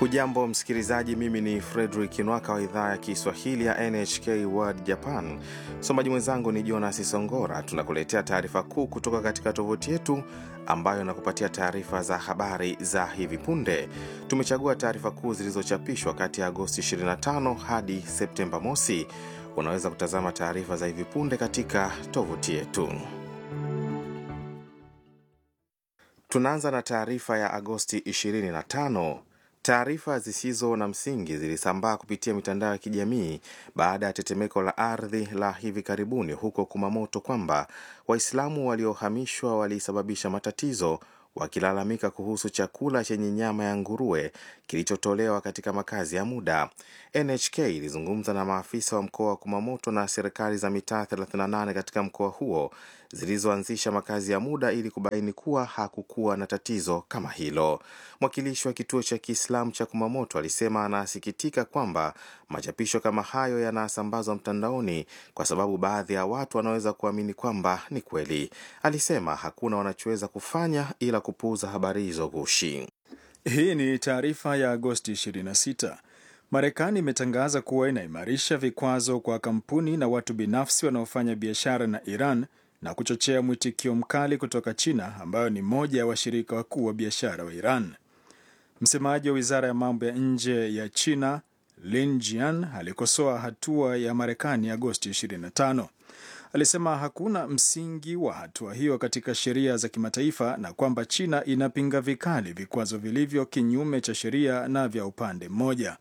Hujambo msikilizaji, mimi ni Fredrik Nwaka wa idhaa ya Kiswahili ya NHK World Japan. Msomaji mwenzangu ni Jonas Songora. Tunakuletea taarifa kuu kutoka katika tovuti yetu ambayo inakupatia taarifa za habari za hivi punde. Tumechagua taarifa kuu zilizochapishwa kati ya Agosti 25 hadi Septemba mosi. Unaweza kutazama taarifa za hivi punde katika tovuti yetu. Tunaanza na taarifa ya Agosti 25. Taarifa zisizo na msingi zilisambaa kupitia mitandao ya kijamii baada ya tetemeko la ardhi la hivi karibuni huko Kumamoto kwamba Waislamu waliohamishwa walisababisha matatizo wakilalamika kuhusu chakula chenye nyama ya nguruwe kilichotolewa katika makazi ya muda. NHK ilizungumza na maafisa wa mkoa wa Kumamoto na serikali za mitaa 38 katika mkoa huo zilizoanzisha makazi ya muda ili kubaini kuwa hakukuwa na tatizo kama hilo. Mwakilishi wa kituo cha Kiislamu cha Kumamoto alisema anasikitika kwamba machapisho kama hayo yanasambazwa mtandaoni kwa sababu baadhi ya watu wanaweza kuamini kwamba ni kweli. Alisema hakuna wanachoweza kufanya ila kupuuza habari hizo gushi. Hii ni taarifa ya Agosti 26. Marekani imetangaza kuwa inaimarisha vikwazo kwa kampuni na watu binafsi wanaofanya biashara na Iran na kuchochea mwitikio mkali kutoka China ambayo ni moja ya washirika wakuu wa biashara wa Iran. Msemaji wa wizara ya mambo ya nje ya China Lin Jian alikosoa hatua ya Marekani Agosti 25. Alisema hakuna msingi wa hatua hiyo katika sheria za kimataifa na kwamba China inapinga vikali vikwazo vilivyo kinyume cha sheria na vya upande mmoja.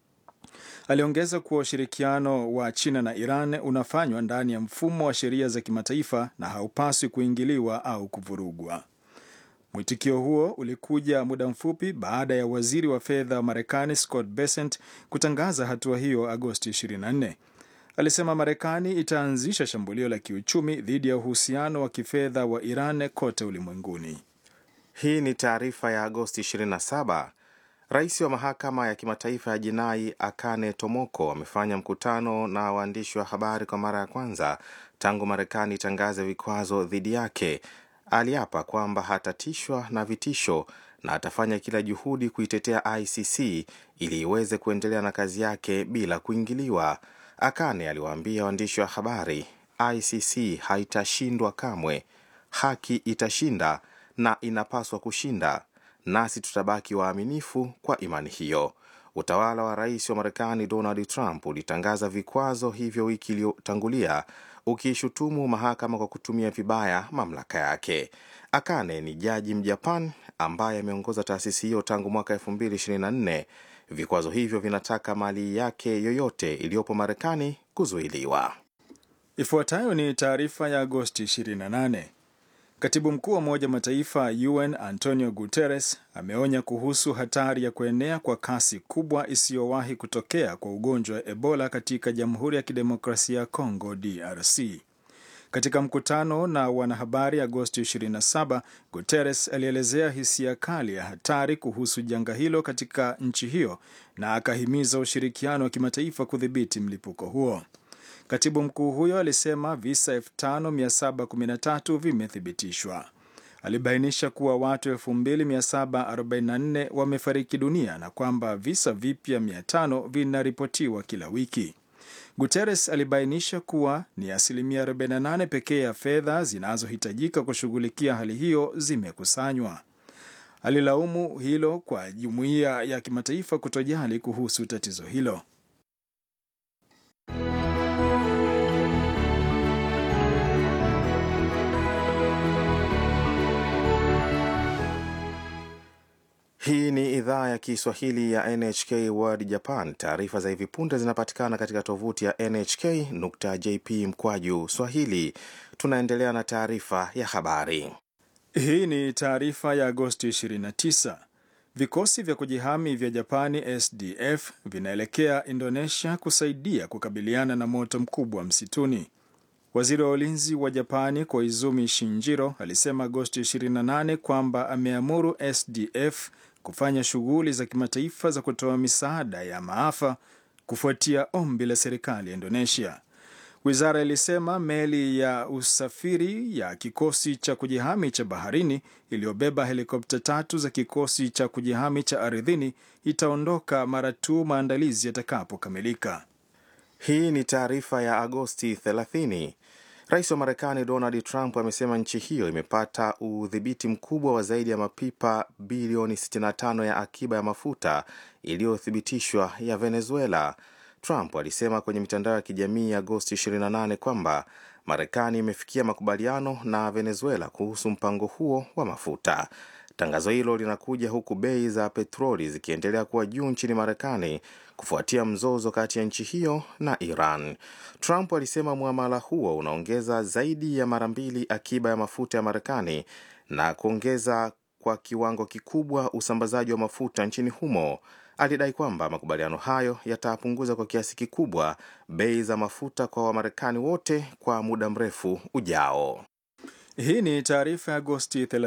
Aliongeza kuwa ushirikiano wa China na Iran unafanywa ndani ya mfumo wa sheria za kimataifa na haupaswi kuingiliwa au kuvurugwa. Mwitikio huo ulikuja muda mfupi baada ya waziri wa fedha wa Marekani Scott Bessent kutangaza hatua hiyo Agosti 24. Alisema Marekani itaanzisha shambulio la kiuchumi dhidi ya uhusiano wa kifedha wa Iran kote ulimwenguni. Hii ni taarifa ya Agosti 27. Rais wa mahakama ya kimataifa ya jinai Akane Tomoko amefanya mkutano na waandishi wa habari kwa mara ya kwanza tangu Marekani itangaze vikwazo dhidi yake. Aliapa kwamba hatatishwa na vitisho na atafanya kila juhudi kuitetea ICC ili iweze kuendelea na kazi yake bila kuingiliwa. Akane aliwaambia waandishi wa habari, ICC haitashindwa kamwe, haki itashinda na inapaswa kushinda, nasi tutabaki waaminifu kwa imani hiyo. Utawala wa rais wa Marekani Donald Trump ulitangaza vikwazo hivyo wiki iliyotangulia ukiishutumu mahakama kwa kutumia vibaya mamlaka yake. Akane ni jaji Mjapan ambaye ameongoza taasisi hiyo tangu mwaka 2024. Vikwazo hivyo vinataka mali yake yoyote iliyopo Marekani kuzuiliwa. Ifuatayo ni taarifa ya Agosti 28. Katibu mkuu wa Umoja wa Mataifa UN Antonio Guterres ameonya kuhusu hatari ya kuenea kwa kasi kubwa isiyowahi kutokea kwa ugonjwa wa Ebola katika Jamhuri ya Kidemokrasia ya Kongo DRC. Katika mkutano na wanahabari Agosti 27, Guterres alielezea hisia kali ya hatari kuhusu janga hilo katika nchi hiyo na akahimiza ushirikiano wa kimataifa kudhibiti mlipuko huo. Katibu mkuu huyo alisema visa 5713 vimethibitishwa. Alibainisha kuwa watu 2744 wamefariki dunia na kwamba visa vipya 500 vinaripotiwa kila wiki. Guterres alibainisha kuwa ni asilimia 48 pekee ya fedha zinazohitajika kushughulikia hali hiyo zimekusanywa. Alilaumu hilo kwa jumuiya ya kimataifa kutojali kuhusu tatizo hilo. Hii ni idhaa ya Kiswahili ya NHK World Japan. Taarifa za hivi punde zinapatikana katika tovuti ya nhk.jp mkwaju swahili. Tunaendelea na taarifa ya habari. Hii ni taarifa ya Agosti 29. Vikosi vya kujihami vya Japani SDF vinaelekea Indonesia kusaidia kukabiliana na moto mkubwa msituni. Waziri wa ulinzi wa Japani Koizumi Shinjiro alisema Agosti 28 kwamba ameamuru SDF kufanya shughuli za kimataifa za kutoa misaada ya maafa kufuatia ombi la serikali ya Indonesia. Wizara ilisema meli ya usafiri ya kikosi cha kujihami cha baharini iliyobeba helikopta tatu za kikosi cha kujihami cha ardhini itaondoka mara tu maandalizi yatakapokamilika. Hii ni taarifa ya Agosti 30. Rais wa Marekani Donald Trump amesema nchi hiyo imepata udhibiti mkubwa wa zaidi ya mapipa bilioni 65 ya akiba ya mafuta iliyothibitishwa ya Venezuela. Trump alisema kwenye mitandao ya kijamii Agosti 28 kwamba Marekani imefikia makubaliano na Venezuela kuhusu mpango huo wa mafuta. Tangazo hilo linakuja huku bei za petroli zikiendelea kuwa juu nchini Marekani kufuatia mzozo kati ya nchi hiyo na Iran. Trump alisema muamala huo unaongeza zaidi ya mara mbili akiba ya mafuta ya Marekani na kuongeza kwa kiwango kikubwa usambazaji wa mafuta nchini humo. Alidai kwamba makubaliano hayo yatapunguza kwa kiasi kikubwa bei za mafuta kwa Wamarekani wote kwa muda mrefu ujao. Hii ni taarifa ya Agosti